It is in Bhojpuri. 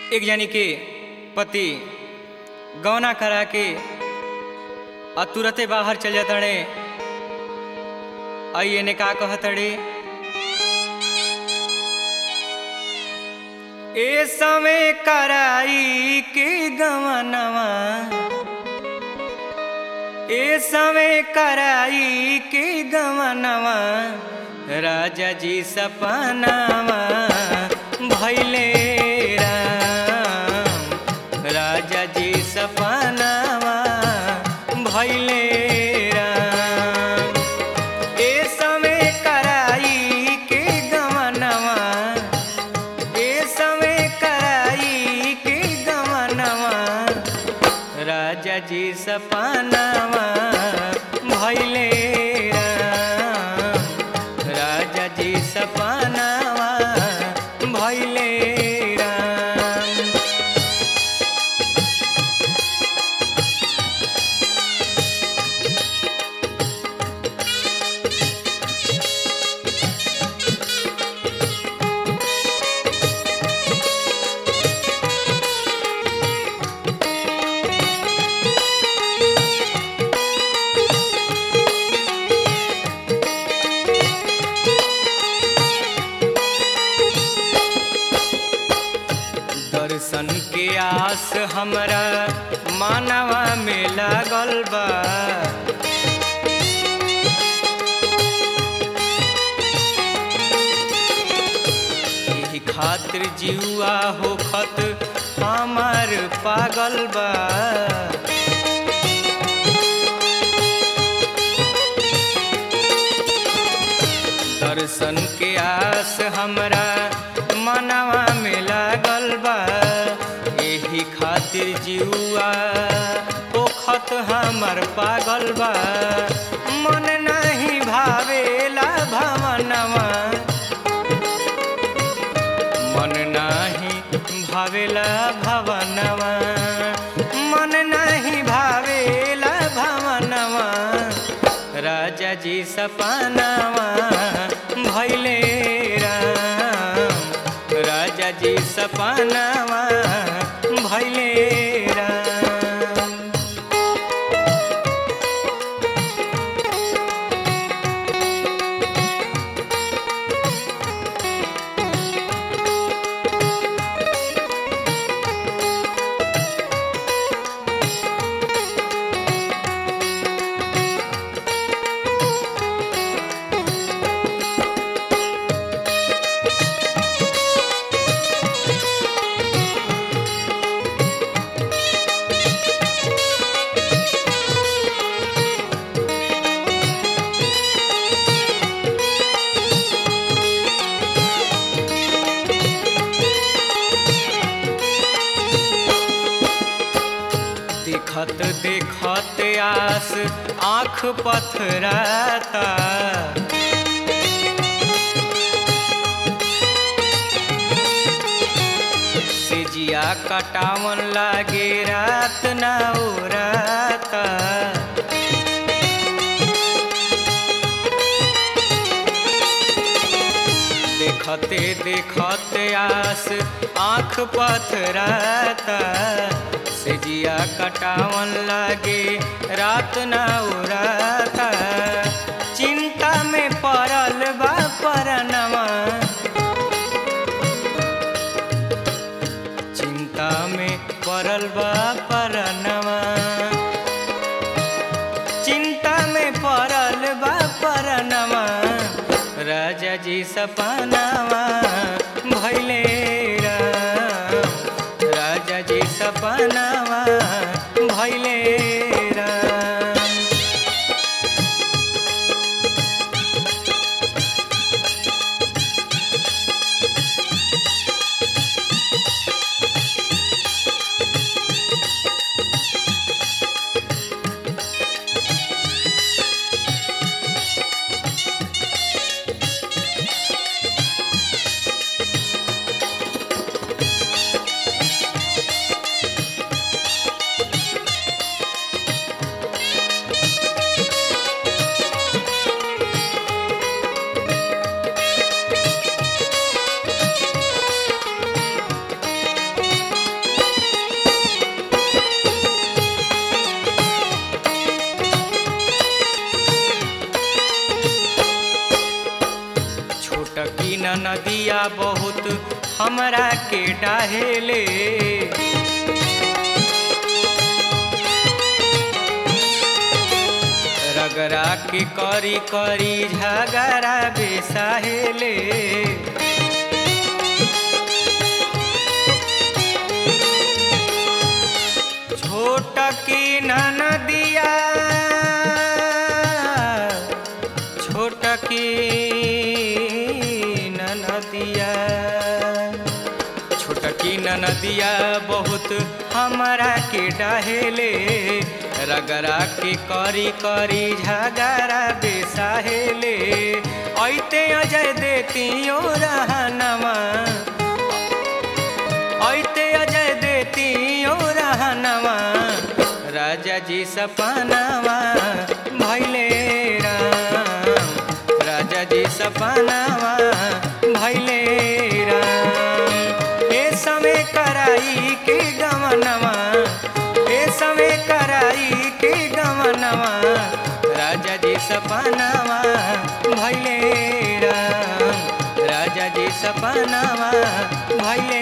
एक जानी के पति गौना करा के आ तुरते बाहर चल जातड़े आई ने का कहतड़े ए समय कराई के गवनवा ए समय कराई के गवनवा राजा जी सपनावा भैले राम राजा जी सपनावा भैले राम ए समय कराई के गवनवा ए समय कराई के गवनवा राजा जी सपनावा भैले राम राजा जी सपनावा भैले राम दर्शन के आस हमरा मानवा में लागल बा एही खातिर जीवा होखत हमार पागल बा दर्शन के आस हमरा मनवा में लागल बा एही खातिर जीवा ओखत हमर पागल बा मन नहीं भावेला भवनवा मन नाही भावेला भवनवा मन नहीं भावेला भवनवा राजा जी सपनावा भैले राम राजा जी सपनावा भैले राम देखत देखत आस आँख पथराता सिजिया कटावन लागे रात ना उराता देखते देखते आस आँख पथराता सेजिया कटावन लागे रात ना उराता चिंता में पड़ल बा परनवा चिंता में पड़ल बा परनवा चिंता में पड़ल बा परनवा राजा जी सपनावा भैले राम राजा जी सपनावा भैले राम नदिया बहुत हमरा के डाहेले रगरा के करी करी झगड़ा बेसाहेले छोट की नदिया छोट की नदिया छोट की नदिया बहुत हमारा के डहेले रगरा के करी करी झगड़ा बेसाहेले ऐते अजय देतियो रहनमा ऐते अजय देतियो रहनमा राजा जी सपनावा भैले राम राजा जी सपनावा भैले राम ए समय कराई के गमनवा ए समय कराई के गमनवा राजा जी सपनावा भैले राम राजा जी सपनावा भैले